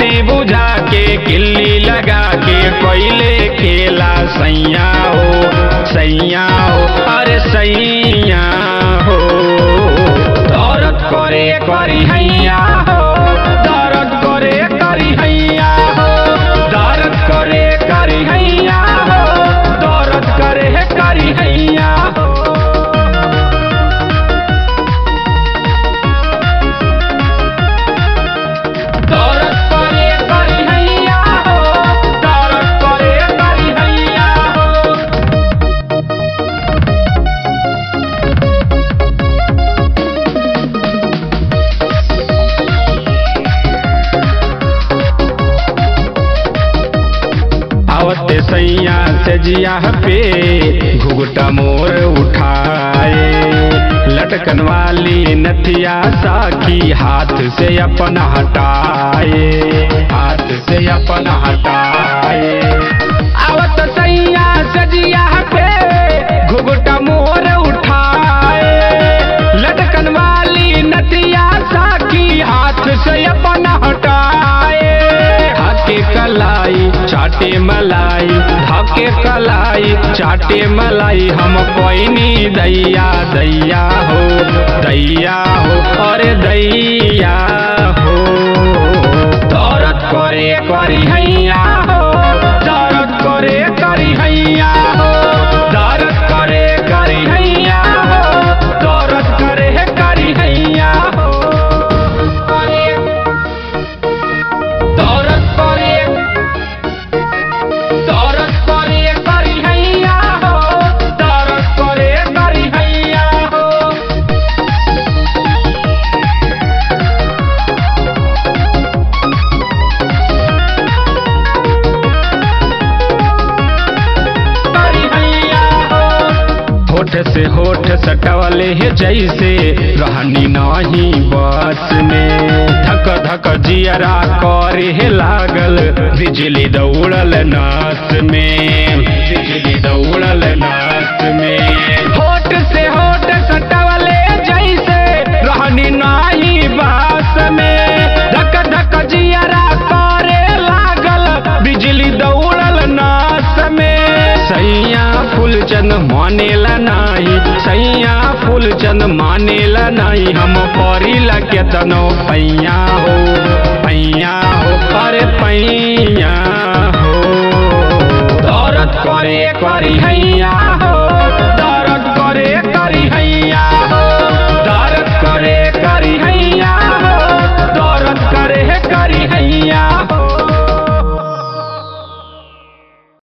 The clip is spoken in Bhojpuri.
बैटरी बुझा के किल्ली लगा के कोयले खेला सैया हो सैया हो अरे सैया हो दर्द करे करी हैया हो दर्द करे करी हैया हो दर्द करे करी हैया हो दर्द करे करी हैया हो दर्द करे करी हैया हो दर्द करे करी हैया हो आवते सैया से जिया पे घुघटा मोर उठाए लटकन वाली नथिया साखी हाथ से अपन हटाए हाथ से अपन हटाए आवत सैया से जिया पे घुघटा मोर उठाए लटकन वाली नथिया साखी हाथ से अपन हटाए धाके कलाई चाटे मलाई धाके कलाई चाटे मलाई हम कोइनी दैया दैया हो दैया हो अरे दैया हो दर्द करे करी हैया हो दर्द करे करी हैया हो दर्द करे करी हैया हो दर्द करे करी हैया हो करे दौरत करे दौरत करे करी हैया हो दौरत करे करी हैया हो करी हैया हो होठ से होठ सटवले है जैसे रहनी नाही बस में धक धक जियरा करे है लागल बिजली दौड़ल नास में बिजली दौड़ल नास में होठ से होठ सटवले जैसे रहनी नाही बस में धक धक जियरा करे लागल बिजली दौड़ल नास में सैया फूलचंद मानेला नाही सैया फूलचंद मानेला नाही हम परिला केतनो पैया हो पैया हो अरे पैया हो दौरत करे करी है